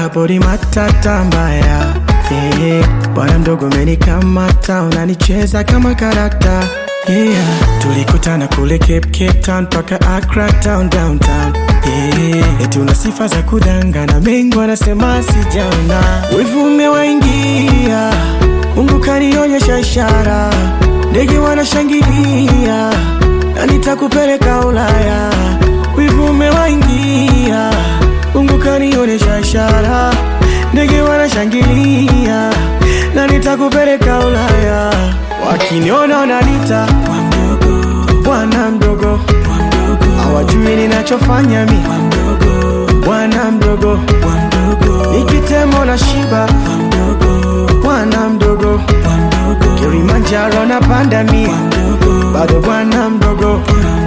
kaburi matata mbaya yeah. Bwana mdogo umenikamata, unanicheza kama karakta yeah. Tulikutana kule Cape, Cape Town mpaka Accra town downtown yeah. Eti una sifa za kudangana, mengi wanasema sijaona, wivu umewaingia, Mungu kanionyesha ishara, ndege wanashangilia na nitakupeleka Ulaya, wivu umewaingia, Mungu kanionyesha ishara, ndege wanashangilia na nitakupeleka Ulaya, wakiniona wananiita bwana mdogo, hawajui ninachofanya mi bwana mdogo, nikitemo na shiba bwana mdogo, Kilimanjaro na panda mi bado bwana mdogo.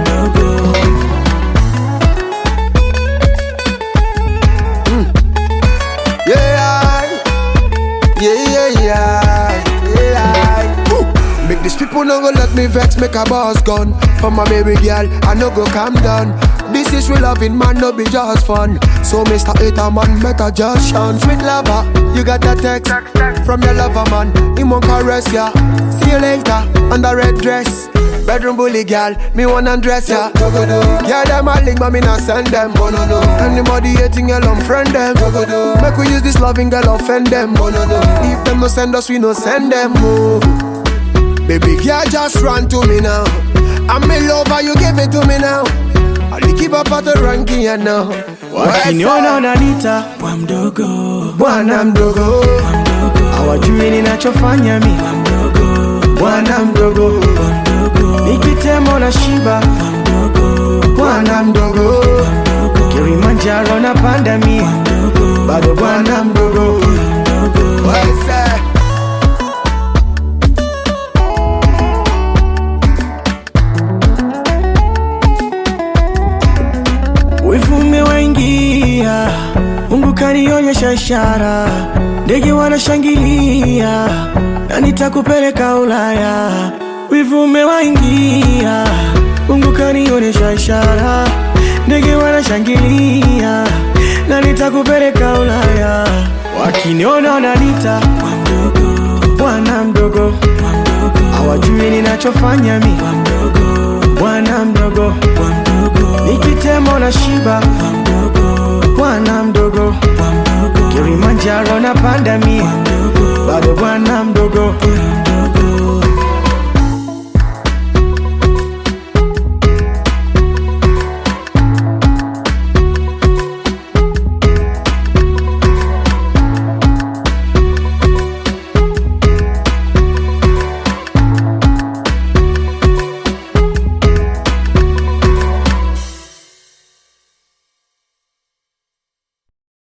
Yeah, yeah, yeah, yeah, yeah. Woo. Make these people no go let me vex, make a boss gun. For my baby girl, I no go calm down. This is real loving, man, no be just fun. So, Mr. Hater, man, better just shun. Sweet lover, you got that text from your lover, man. He won't caress ya. See you later, on the red dress. Bedroom bully girl, me wanna dress ya. Yeah, them a link, but me not send them. Anybody hating girl, unfriend them. Make we use this loving girl, offend them. If them no send us, we no send them. Oh. Baby girl, just run to me now. I'm in love, and you give it to me now. I'll keep up at the ranking, you know. Wakiniona wananiita bwa mdogo, bwana mdogo, hawajui ninachofanya mi bwana mdogo, nikitemo na shiba bwana mdogo, Kilimanjaro na panda mi bado bwana mdogo. What is that? Wivu umewaingia, Mungu kanionyesha ishara, ndege wanashangilia na nitakupeleka Ulaya. Wivu umewaingia, Mungu kanionyesha ishara, ndege wanashangilia na nitakupeleka Ulaya. Wakiniona wananiita bwana mdogo, hawajui ninachofanya mi bwana mdogo, nikitemo na shiba bwana mdogo, Kilimanjaro na panda mi bado bwana mdogo.